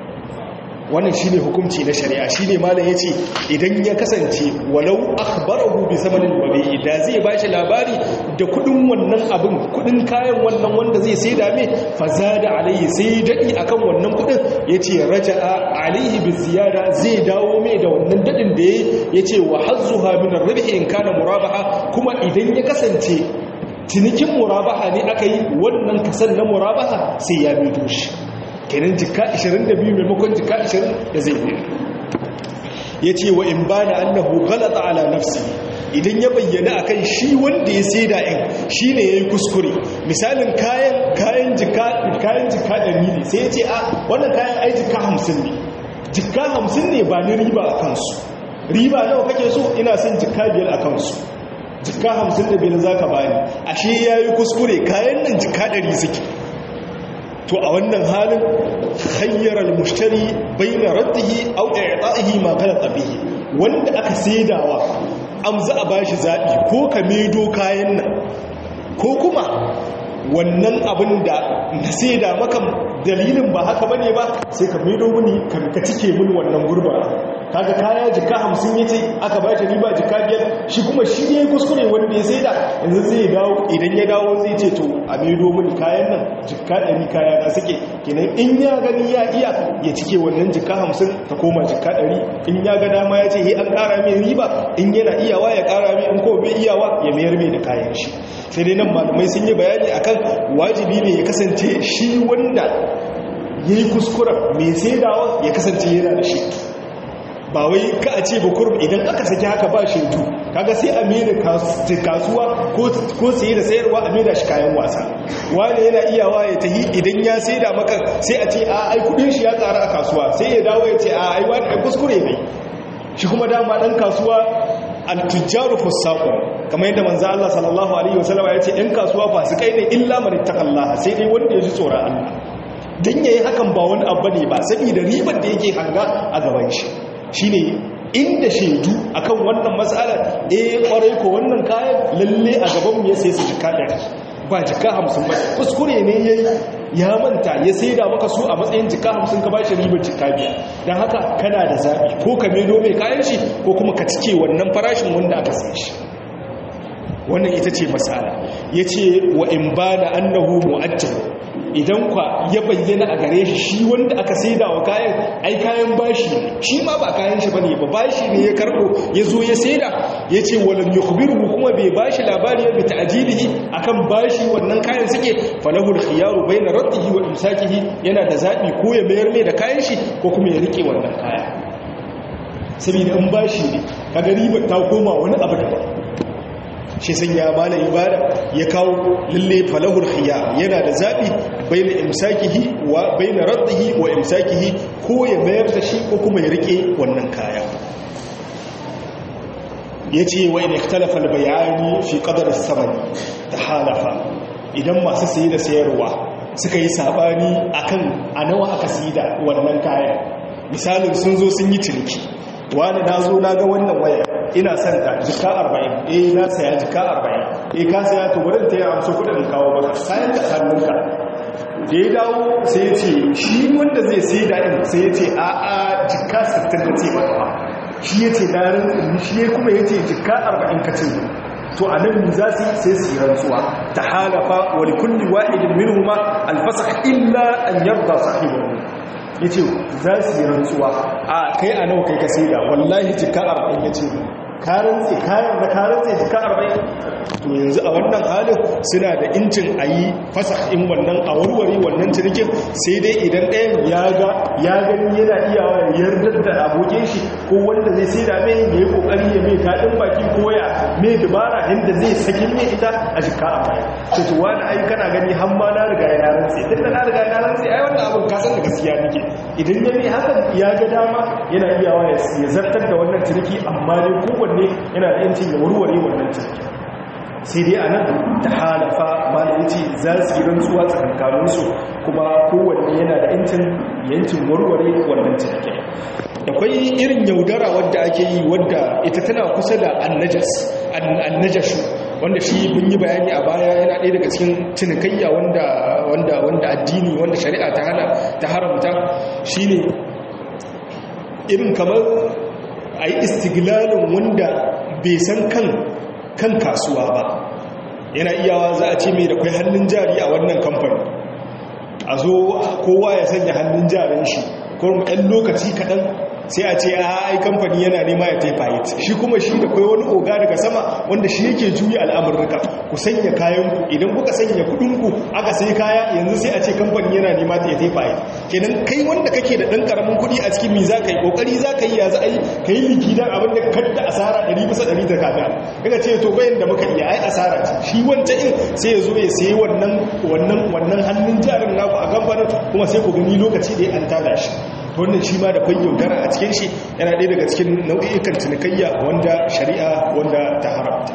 wannan shine hukunci na shari'a shine malam yace idan ya kasance walau akhbarahu bi samanin wabi da zai bashi labari da kudin wannan abin kudin kayan wannan wanda zai sai da me fazada alaihi sai dadi akan wannan kudin yace raja'a alaihi bi ziyada zai dawo mai da wannan dadin da yayi yace wa hazzuha min ar-ribhi in kana murabaha kuma idan ya kasance cinikin murabaha ne aka yi wannan kasan na murabaha sai ya bido shi kenan jika 22 maimakon jika 20 da zai bido ya ce wa in ba da annahu galata ala nafsi idan ya bayyana akan shi wanda ya sai da'in shi ne ya yi kuskure misalin kayan kayan jika kayan jika ɗari ne sai ya ce a wannan kayan ai jika hamsin ne jika hamsin ne ba ni riba a kansu riba nawa kake so ina son jika biyar a kansu jika hamsin da biyar za ka bani ashe ya yi kuskure kayan nan jika ɗari suke to a wannan halin hayyarar mushtari bai na raddihi au ɗaiɗa'ihi maganar ɗabihi wanda aka saidawa amza a bashi zaɓi ko ka medo kayan nan ko kuma wannan abin da na sai da maka dalilin ba haka bane ba sai ka maido mini ka cike mini wannan gurba kaga kaya jika hamsin yace aka ba ta riba jika biyar shi kuma shi ne kuskure wanda ya saida yanzu zai dawo idan ya dawo zai ce to a maido mini kayan nan jika ɗari kaya na suke kenan in ya gani ya iya ya cike wannan jika hamsin ta koma jika ɗari in ya ga dama ya ce he an ƙara mai riba in yana iyawa ya ƙara mai in ko bai iyawa ya mayar mai da kayan shi sai dai nan malamai sun yi bayani akan wajibi ne ya kasance shi wanda ya yi kuskuren mai saidawa ya kasance yana da shi ba wai ka a ce bukurum idan aka saki haka ba shaidu kaga sai a mera kasuwa ko saye da sayarwa a mera shi kayan wasa wani yana iyawa ya tahi idan ya saida maka sai a ce a ai kudin shi ya tsara a kasuwa sai ya dawo ya ce a ai wani ai kuskure ne shi kuma dama dan kasuwa al-tujjaru fusaqun kamar yadda manzo Allah sallallahu alaihi wasallam ya ce ɗan kasuwa fasikai ne illa man ittaqallaha sai dai wanda ya ji tsoron Allah dan yayi hakan ba wani abu ne ba saboda ribar da yake hanga a gaban shi shine inda shaidu akan wannan matsalar eh kwarai ko wannan kayan lalle a gaban mu ya sai su jika ɗari ba jika hamsin ba kuskure ne yayi ya manta ya saida maka su a matsayin jika hamsin ka bashi ribar jika biyar don haka kana da zaɓi ko ka medo mai kayan shi ko kuma ka cike wannan farashin wanda aka sai shi wannan ita ce matsala ya ce wa in ba da annahu mu'ajjal idan kwa ya bayyana a gare shi shi wanda aka saida wa kayan ai kayan bashi ne shi ma ba kayan shi bane ba bashi ne ya karbo ya zo ya saida ya ce walam yukhbiruhu kuma bai bashi labari bi ta'jilihi akan bashi wannan kayan suke falahul khiyaru bayna raddihi wa imsakihi yana da zabi ko ya mayar mai da kayan shi ko kuma ya rike wannan kaya saboda in bashi ne kaga ribar ta koma wani abu daban shi sun ya bala ibada ya kawo lalle falahul khiya yana da zabi baina imsakihi wa baina raddihi wa imsakihi ko ya mayar da shi ko kuma ya rike wannan kaya yace wa in ikhtalafa al-bayani fi qadar as-samani tahalafa idan masu sayi da sayarwa suka yi sabani akan a nawa aka sayi da wannan kayan misalin sun zo sun yi ciniki wani na zo na ga wannan waya ina son ta jika 40 eh na saya jika 40 eh ka saya to wurin ta yi amsa kudin kawo maka kayan da hannunka da ya dawo sai ya ce shi wanda zai sai da in sai ya ce a a jika 60 ka ce maka shi ya ce na rantsin shi ya kuma ya ce jika 40 ka ce to a nan za su sai su yi rantsuwa ta halafa wani kulli wa'idin minhuma alfasa illa an yarda sahibahu ya ce za su yi rantsuwa a kai a nawa kai ka sai da wallahi jika 40 ya ce karantse kayan na karantse jika arba'in to yanzu a wannan halin suna da incin a yi in wannan a warware wannan cinikin sai dai idan ɗayan ya ga ya gani yana iyawa ya yardar da abokin shi ko wanda zai sai da mai ya yi kokari ya mai kaɗin baki ko ya mai dubara inda zai sakin ne ita a jika arba'in to to wani ai kana gani har ma na riga ya rantse tunda na riga na rantse ai wannan abin ka san da gaskiya nake idan ya ne haka ya ga dama yana iyawa ya zartar da wannan ciniki amma dai kowanne kowanne yana da yancin ya warware wannan cikin sai dai a nan ta halafa malayi ce za su yi rantsuwa tsakankaninsu kuma kowanne yana da yancin yancin warware wannan cikin akwai irin yaudara wadda ake yi wadda ita tana kusa da annajashu wanda shi mun yi bayani a baya yana ɗaya daga cikin cinikayya wanda wanda wanda addini wanda shari'a ta hana ta haramta shine irin kamar a yi istiglalin wanda bai san kan kan kasuwa ba yana iyawa za a ce mai da kwai hannun jari a wannan kamfani a zo kowa ya sanya hannun jarin shi kuma ɗan lokaci kaɗan sai a ce a ai kamfani yana nema ya taifa it shi kuma shi da kai wani oga daga sama wanda shi yake juya al'amurka ku sanya kayanku idan kuka sanya kudinku aka sai kaya yanzu sai a ce kamfani yana nema ta ya taifa it kenan kai wanda kake da ɗan ƙaramin kuɗi a cikin mi za ka yi ƙoƙari za ka yi ya za a yi ka yi liki don abin da kadda asara ɗari bisa ɗari ta kaga daga ce to bayan da muka iya ai asara ce shi wancan in sai ya zo ya sayi wannan wannan wannan hannun jarin naku a kamfanin kuma sai ku gani lokaci da ya an tada shi wannan shi ma da kwai yaudara a cikin shi yana ɗaya daga cikin nau'ikan cinikayya wanda shari'a wanda ta haramta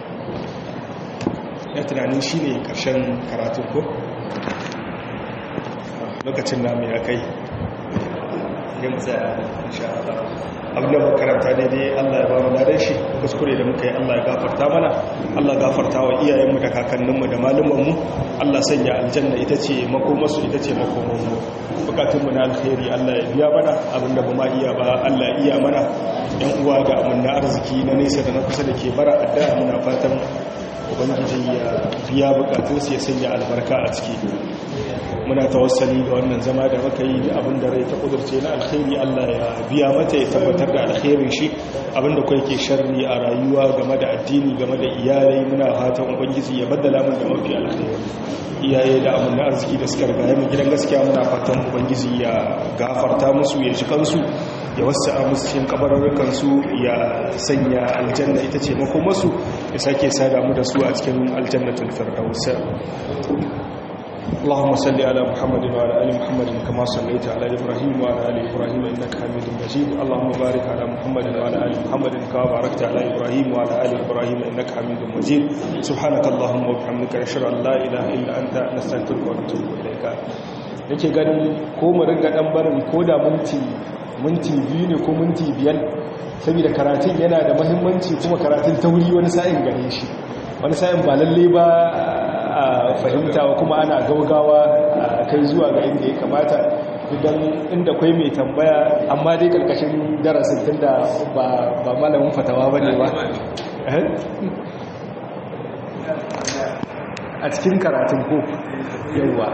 ya tunanin shi ne ƙarshen karatun ko lokacin namu ya kai sai mu tsaya insha Allah abin da muka karanta daidai Allah ya ba mu ladan shi kuskure da muka yi Allah ya gafarta mana Allah gafarta wa iyayenmu da kakanninmu da malumanmu Allah sanya aljanna ita ce makomarsu ita ce makomanmu bukatunmu na alkhairi Allah ya biya mana abinda ba ma iya ba Allah ya iya mana yan uwa da amanna arziki na nesa da na kusa da ke bara addu'a muna fatan ubangiji ya biya bukatunsu ya sanya albarka a ciki muna tawassali ga wannan zama da muka yi da abin da rai ta kudurce na alkhairi Allah ya biya mata ya tabbatar da alkhairin shi abinda kai ke sharri a rayuwa game da addini game da iyalai muna fatan ubangiji ya baddala mun da mafi alkhairi iyaye da amin arziki da suka riga mu gidan gaskiya muna fatan ubangiji ya gafarta musu ya ji kansu ya wasu a musu cikin kabarurrukan su ya sanya aljanna ita ce makomarsu ya sake sada mu da su a cikin aljannatul firdaus اللهم صل على محمد وعلى ال محمد كما صليت على ابراهيم وعلى ال ابراهيم انك حميد مجيد اللهم بارك على محمد وعلى ال محمد كما باركت على ابراهيم وعلى ال ابراهيم انك حميد مجيد سبحانك اللهم وبحمدك نشهد ان لا اله الا انت نستغفرك ونتوب اليك yake ganin ko mu ringa dan barin ko da minti minti biyu ne ko minti biyar saboda karatun yana da muhimmanci kuma karatun tauri wani sa'in gare shi wani sa'in ba lalle ba a fahimta kuma ana gaugawa a kai zuwa ga inda ya kamata idan inda kwai mai tambaya amma dai karkashin darasin tun da ba malamin fatawa ba ne ba a cikin karatun ko yauwa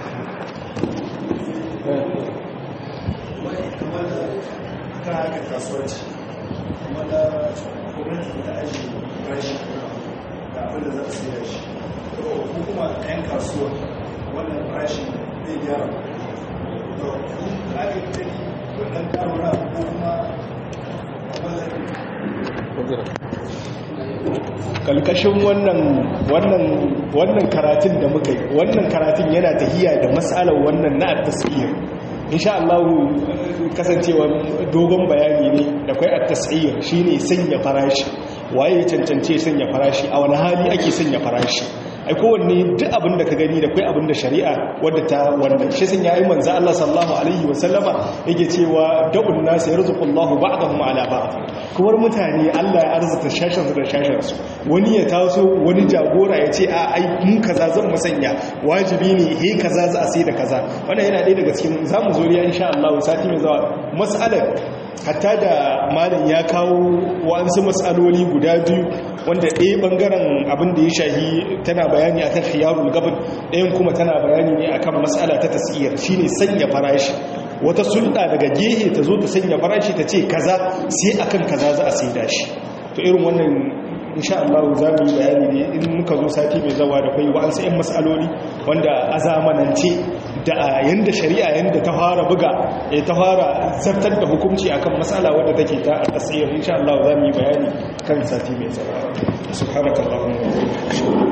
da abin da za a siya shi ko kuma yan kasuwa wannan farashin zai gyara to ake kiri wannan karora ko kuma kalkashin wannan wannan wannan karatun da muka yi wannan karatun yana tahiya da matsalar wannan na at-tasbih insha Allah kasancewa dogon bayani ne da kai at-tasbih shine sanya farashi waye cancance sanya farashi a wani hali ake sanya farashi ai kowanne duk abin da ka gani da kai abin da shari'a wadda ta wannan shi sun yayi manzo Allah sallallahu alaihi wa sallama yake cewa da'un nas yarzuqullahu ba'dahum ala ba'd kuma mutane Allah ya arzuta shashin su da shashin su wani ya taso wani jagora ya ce a ai mun kaza zan musanya wajibi ne he kaza za a sai da kaza wannan yana ɗaya daga cikin zamu zo riya insha Allah sati mai zuwa mas'alar hatta da malam ya kawo wa'ansu matsaloli guda biyu wanda ɗaya ɓangaren abin da ya shahi tana bayani akan khiyarul gaban ɗayan kuma tana bayani ne akan matsala ta tasiyar shine sanya farashi wata sulɗa daga gehe ta zo ta sanya farashi ta ce kaza sai akan kaza za a saida shi to irin wannan insha Allah za mu yi bayani ne in muka zo sati mai zawa da kai wa'ansu 'yan matsaloli wanda a zamanance da yanda shari'a yanda ta fara buga ya ta fara zartar da hukunci akan matsala wadda take ta a tasiriyar insha Allah za mu yi bayani kan sati mai zawa subhanakallahumma wa bihamdika